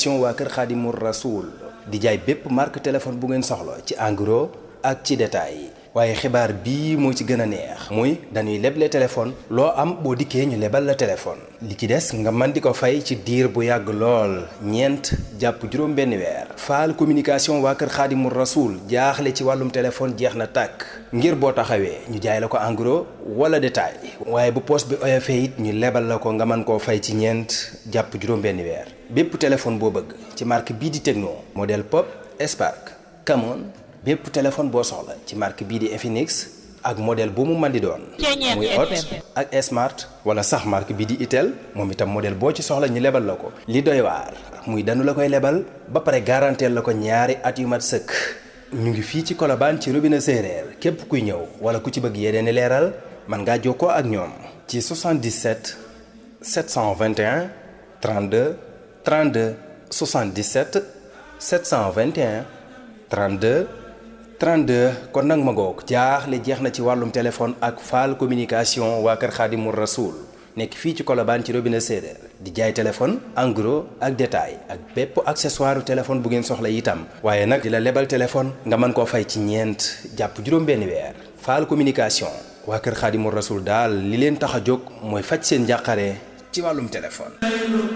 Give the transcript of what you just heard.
communication waa kër Xaadimu Rasuul di jaay bépp marque téléphone bu ngeen soxla ci en gros ak ci détail waaye xibaar bii moo ci gën a neex muy dañuy leble téléphone loo am boo dikkee ñu lebal la téléphone li ci des nga mën di ko fay ci diir bu yàgg lool ñeent jàpp juróom benn weer faal communication waa kër xaadimu rasuul jaaxle ci wàllum téléphone jeex na tàkk ngir boo taxawee ñu jaay la ko en gros wala détail waaye bu poos bi oyofee it ñu lebal la ko nga mën koo fay ci ñeent jàpp juróom benn weer bépp téléphone boo bëgg ci marque bii di Tecno modèle Pop Spark Camon bépp téléphone boo soxla ci marque bii di Infinix ak modèle bu mu mën di doon muy Hot ak Smart wala sax marque bii di Itel moom itam modèle boo ci soxla ñu lebal la ko li doy waar muy danu la koy lebal ba pare garanteel la ko ñaari at yu mat sëkk ñu ngi fii ci Colobane ci robinet séeréer képp kuy ñëw wala ku ci bëgg yeneen i leeral mën ngaa jokkoo ak ñoom ci 77 721 32 32 77 721 32 32 kon nag ma ngoog jaaxle jeex na ci wàllum téléphone ak faal communication waa kër Xaadimu Rasuul nekk fii ci Colobane ci robinet séeréer di jaay téléphone en gros ak détail ak bépp accessoire téléphone bu ngeen soxla itam waaye nag di la lebal téléphone nga mën koo fay ci ñeent jàpp juróom-benn weer faal communication waa kër Xaadimu Rasuul daal li leen tax a jóg mooy faj seen njàqare ci wàllum téléphone